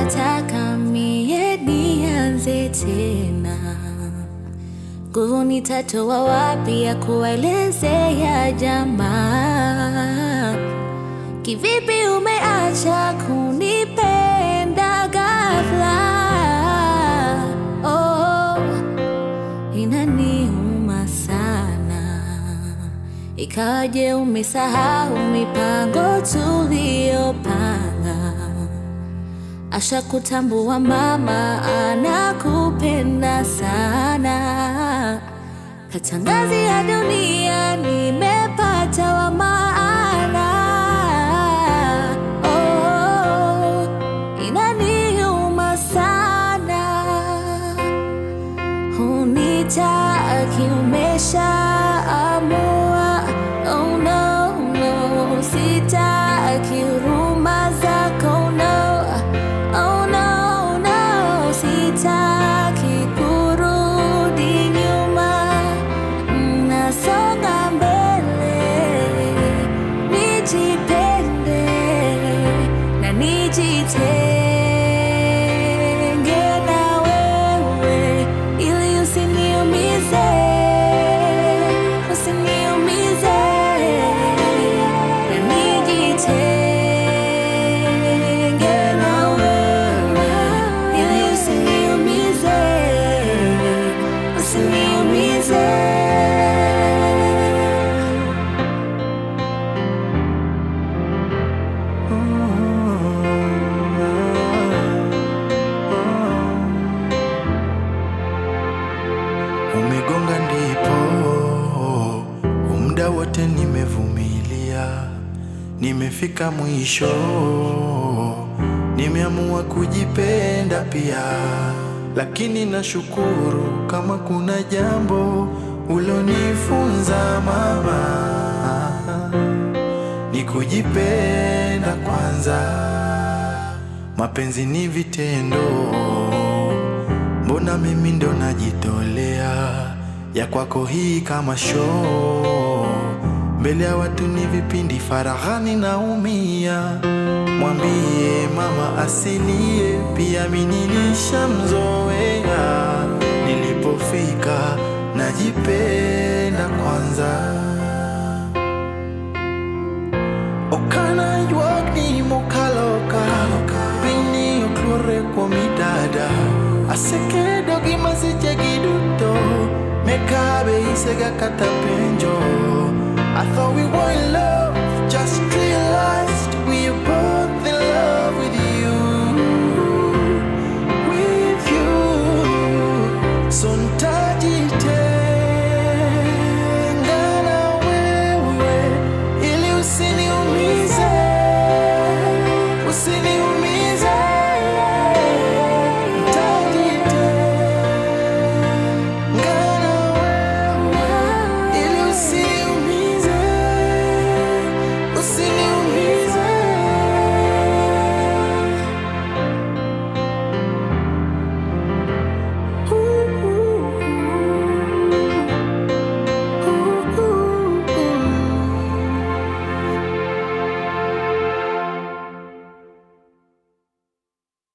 unataka mie nianze tena? Nguvu nitatoa wapi ya kuelezea jamaa? Kivipi umeacha kunipenda ghafla? Oh, inaniuma sana. Ikaje umesahau mipango tuliyopanga? Asha kutambua mama anakupenda sana. Katangazia dunia nimepata wa maana. Oh, inaniuma sana. Hunitaki umeshaamua. Oh no, no, sitaki huruma zako no. Oh no, no, sitaki kurudi nyuma. Nasonga mbele, nijipende na nijitenge na wewe, ili usiniumize, usiniumize na nijitenge na wewe, ili usiniumize, usiniumize. Umegonga ndipo, muda wote nimevumilia, nimefika mwisho, nimeamua kujipenda pia, lakini nashukuru kama kuna jambo ulonifunza mama, ni kujipenda kwanza. Mapenzi ni vitendo Mbona mimi ndo najitolea ya kwako hii kama show, mbele ya watu ni vipindi, faraghani naumia. Mwambie mama asilie, pia mi nilishamzoea. Nilipofika najipenda kwanza. Okana ywak ni mokaloka Piny oklure kuom idada Asekedo gi masichegi duto Mekabe isega kata penjo I thought we were in love